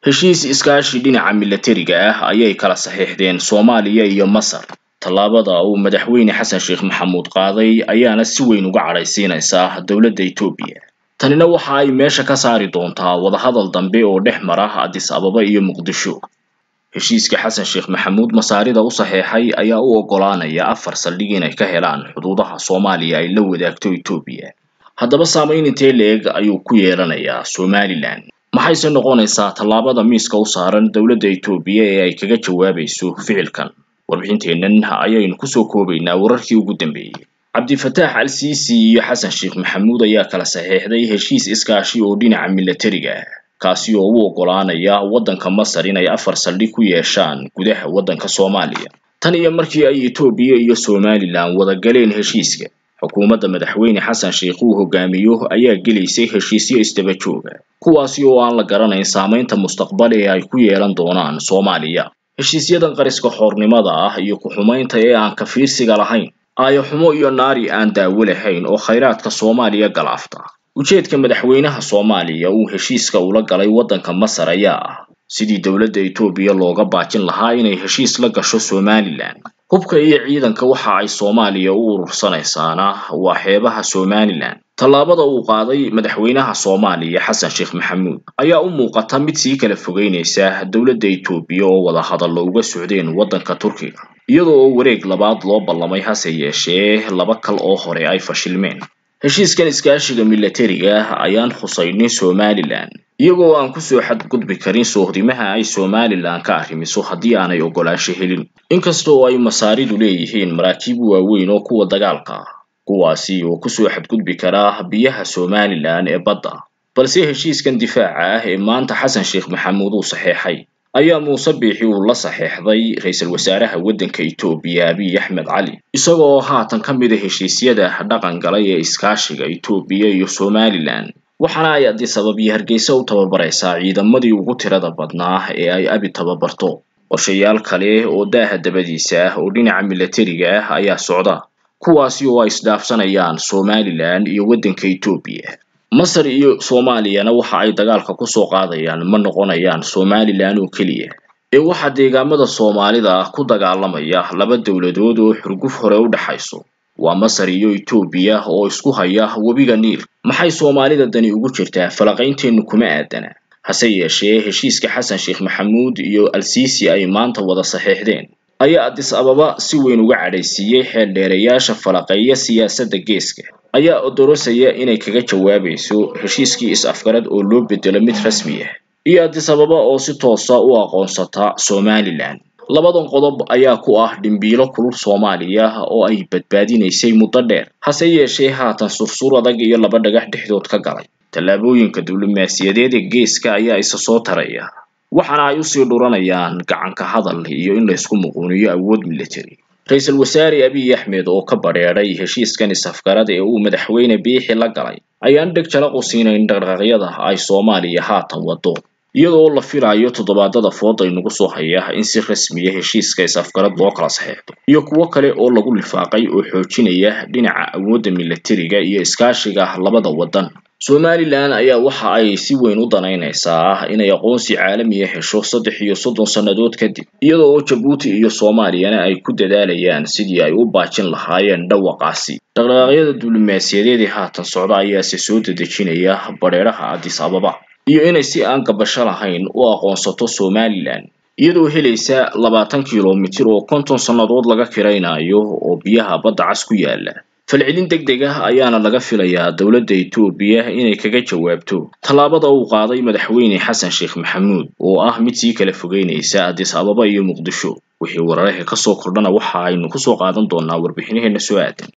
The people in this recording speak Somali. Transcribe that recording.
heshiis iskaashi dhinaca milatariga ah ayay kala saxiixdeen soomaaliya iyo masar tallaabada uu madaxweyne xasan sheekh maxamuud qaaday ayaana si weyn uga cadhaysiinaysa dowladda etoobiya tanina waxa ay meesha ka saari doontaa wadahadal dambe oo dhex mara addis ababa iyo muqdisho heshiiska xasan sheekh maxamuud masaarida u saxeexay ayaa u oggolaanaya afar saldhig inay ka helaan xuduudaha soomaaliya ay la wadaagto etoobiya haddaba saamayn intee leeg ayuu ku yeelanayaa somalilan maxayse noqonaysaa tallaabada miiska u saaran dowladda etoobiya ee ay kaga jawaabayso ficilkan warbixinteennan ayaynu kusoo koobaynaa wararkii ugu dambeeyey cabdifataax al siisi iyo xasan sheekh maxamuud ayaa kala saxeexday heshiis iskaashi oo dhinaca milatariga ah kaasi oo u oggolaanaya waddanka masar inay afar saldhig ku yeeshaan gudaha waddanka soomaaliya tan iyo markii ay etoobiya iyo somalilan wada galeen heshiiska xukuumadda madaxweyne xasan sheekh uu hogaamiyo ayaa gelaysay heshiisyo isdaba jooga kuwaasi oo aan la garanayn saamaynta mustaqbal ee ay ku yeelan doonaan soomaaliya heshiisyadan qariska xoornimada ah iyo ku-xumaynta ee aan ka fiirsiga lahayn aayo xumo iyo naari aan daawo lahayn oo khayraadka soomaaliya galaafta ujeedka madaxweynaha soomaaliya uu heshiiska ula galay waddanka masar ayaa ah sidii dowladda etoobiya looga baajin lahaa inay heshiis la gasho somalilan hubka iyo ciidanka waxa ay soomaaliya u urursanaysaana waa xeebaha somalilan tallaabada uu qaaday madaxweynaha soomaaliya xasan sheekh maxamuud ayaa u muuqata mid sii kala fogeynaysa dowladda etoobiya oo wada hadallo uga socdeen waddanka turkiga iyadoo oo wareeg labaad loo ballamay hase yeeshee laba kal oo hore ay fashilmeen heshiiskan iskaashiga milatariga ah ayaan khusaynin somalilan iyagoo aan kusoo xadgudbi karin soohdimaha ay somalilan ka arrimiso haddii aanay oggolaansho helin inkasta oo ay masaaridu leeyihiin maraakiib waaweyn oo kuwa dagaalka ah kuwaasi oo kusoo xadgudbi kara biyaha somalilan ee badda balse heshiiskan difaaca ah ee maanta xasan sheekh maxamuud uu saxeexay ayaa muuse biixi uu la saxeexday ra-iisul wasaaraha waddanka etoobiya abiy axmed cali isagoo haatan ka mid a heshiisyada dhaqan galay ee iskaashiga etoobiya iyo somalilan waxaana ay addis abab iyo hargeysa u tababaraysaa ciidamadii ugu tirada badnaa ee ay abi tababarto qorshayaal kale oo daaha dabadiisa ah oo dhinaca milatariga ah ayaa socda kuwaasi oo ay isdhaafsanayaan somalilan iyo waddanka etoobiya masar iyo soomaaliyana waxa ay dagaalka kusoo qaadayaan ma noqonayaan somalilan oo keliya ee waxaa deegaamada soomaalida ah ku dagaalamaya laba dowladood oo xurguf hore u dhexayso waa masar iyo etoobiya oo isku haya webiga niil maxay soomaalida dani ugu jirtaa falaqaynteennu kuma aadana hase yeeshee heshiiska xasan sheekh maxamuud iyo al-siisi ay maanta wada saxeexdeen ayaa addis ababa si weyn uga cadhaysiiyey xeeldheerayaasha falaqeeya siyaasadda geeska ayaa odorosaya inay kaga jawaabayso heshiiskii is-afgarad oo loo bedelo mid rasmi ah iyo addis ababa oo si toosa u aqoonsata somalilan labadan qodob ayaa ku ah dhimbiilo kulul soomaaliya oo ay badbaadinaysay muddo dheer hase yeeshee haatan sursur adag iyo laba dhagax dhexdood ka galay tallaabooyinka diblomaasiyadeed ee geeska ayaa isa soo taraya waxaana ay usii dhuranayaan gacanka hadal iyo in laysku muquuniyo awood military ra-iisul wasaare abiy axmed oo ka badheedhay heshiiskan is-afgarad ee uu madaxweyne biixi la galay ayaan dheg jalaq u siinayn dhaqdhaqaaqyada ay soomaaliya haatan wado iyadoo la filayo toddobaadada fooday nagu soo haya in si rasmiya heshiiska is-afgarad loo kala saxeexdo iyo kuwo kale oo lagu lifaaqay oo xoojinaya dhinaca awoodda milatariga iyo iskaashiga labada waddan somalilan ayaa waxa ay si weyn u danaynaysaa inay aqoonsi caalamiya hesho saddex iyo soddon sannadood kadib iyadoo oo jabuuti iyo soomaaliyana ay ku dadaalayaan sidii ay u baajin lahaayeen dhawaqaasi dhaqdhaqaaqyada diblomaasiyadeed ee haatan socda ayaase soo dedejinaya badheeraha addis ababa iyo inay si aan gabasho lahayn u aqoonsato somalilan iyadoo helaysa labaatan kilomitir oo konton sannadood laga kiraynayo oo biyaha badda cas ku yaala falcelin deg deg ah ayaana laga filayaa dowladda etoobiya inay kaga jawaabto tallaabada uu qaaday madaxweyne xasan sheekh maxamuud oo ah mid sii kala fogeynaysa addis ababa iyo muqdisho wixii wararka ka soo kordhana waxa aynu kusoo qaadan doonaa warbixinaheena soo aadan